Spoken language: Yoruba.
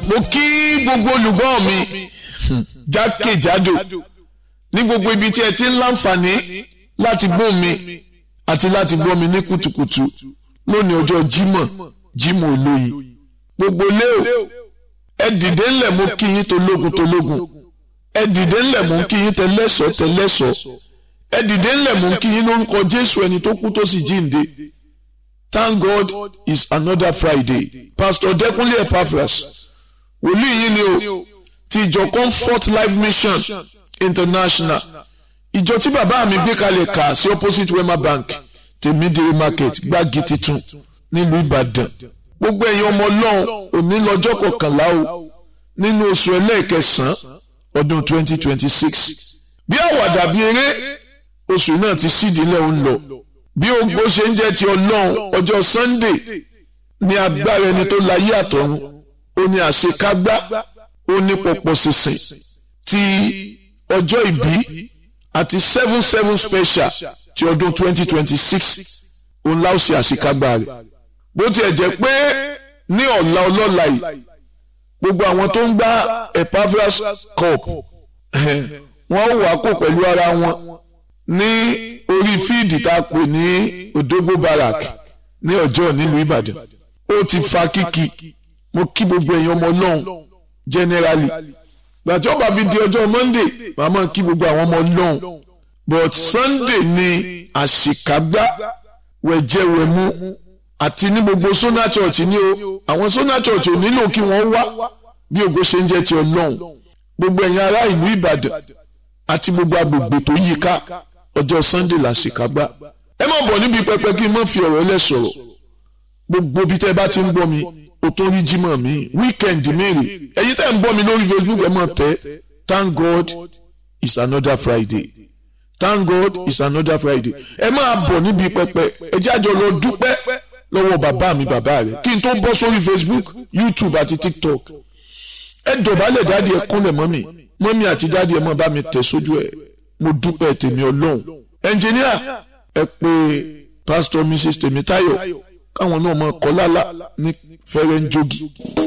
mo kí gbogbo olùgbọ́ mi jákèjádò ní gbogbo ibi tí ẹ ti ń láǹfààní láti gbọ́ mi àti láti gbọ́ mi ní kùtùkùtù lónìí ọjọ́ Jímọ̀ Jímọ̀ olóyin gbogbo léo ẹ dìde ńlẹ̀ mo kí yín tológun tológun ẹ dìde ńlẹ̀ mo kí yín tẹlẹ́sọ̀ tẹlẹ́sọ̀ ẹ dìde ńlẹ̀ mo kí yín lórúkọ Jésù ẹni tó kú tó sì jíǹde Thank God it's another Friday Pastor Dẹ́kunlé Epaphras wòlíì yìí ni o ti ìjọ Comfort Life Mission International ìjọ tí bàbá mi gbé kalẹ̀ kà sí opposite Wema Bank tèmídìrí market gbági titun nílùú Ìbàdàn gbogbo ẹ̀yin ọmọ ọlọ́run òní lọ́jọ́ kọkànlá o nínú oṣù ẹlẹ́ẹ̀kẹsàn-án ọdún 2026 bí àwàdà bí eré oṣù náà ti sídìílẹ̀ ń lọ bí ogbó ṣe ń jẹ́ ti ọlọ́run ọjọ́ Sunday ní agbára ẹni tó láyé àtọ̀run ó ní àṣekágbá ó ní pọ̀pọ̀ sísìn ti ọjọ́ ìbí àti seven seven special ti ọdún 2026 òun láò ṣe àṣekágbá rẹ̀ bó tiẹ̀ jẹ́ pé ní ọ̀la ọlọ́la yìí gbogbo àwọn tó ń gbá Epaphras cup wọ́n wà kó pẹ̀lú ara wọn ní orí fíìdì tá a pè ní Odogbo Barrack ní ọjọ́ nílùú Ìbàdàn ó ti fa kíkì mo kí gbogbo èèyàn ọmọ ọlọ́run generally gbàtí ọba fi di ọjọ́ Monday màmá kí gbogbo àwọn ọmọ ọlọ́run but Sunday ni àṣekágbá wẹ̀jẹ̀wẹ̀mú àti ní gbogbo Sona Church ní o àwọn Sona Church ò nílò kí wọ́n wá bí ògo ṣe ń jẹ́ ti ọlọ́run gbogbo ẹ̀yin ará ìlú Ìbàdàn àti gbogbo agbègbè tó yí ká ọjọ́ Sunday la ṣèkágbá ẹ má bọ̀ níbi pẹpẹ kí n má fi ọ̀rọ̀ ẹlẹ́ sọ̀rọ̀ gbogbo bí tẹ́ bá ti ń gbọ́ mi o tó rí jímọ̀ mi weekend mèrè ẹ̀yin tẹ́ ń gbọ́ mi lórí Facebook ẹ má tẹ́ thank God it's another Friday thank God it's another Friday ẹ máa bọ̀ níbi pẹpẹ ẹ jájọ lọ dúpẹ́ lọ́wọ́ bàbá mi bàbá rẹ̀ kí n tó bọ́ sórí Facebook YouTube àti TikTok ẹ dọ̀bálẹ̀ dáàdi ẹ kúnlẹ̀ mọ́mì mọ́mì àti dáàdi ẹ mọ́ bá mi tẹ̀ sójú ẹ̀ mo dúpẹ́ tèmi ọlọ́run ẹnjìníà ẹ pé pásítọ̀ Mrs Tèmítáyọ̀ káwọn náà mọ kọ́ lálá ní fẹ́rẹ́ ń jogi.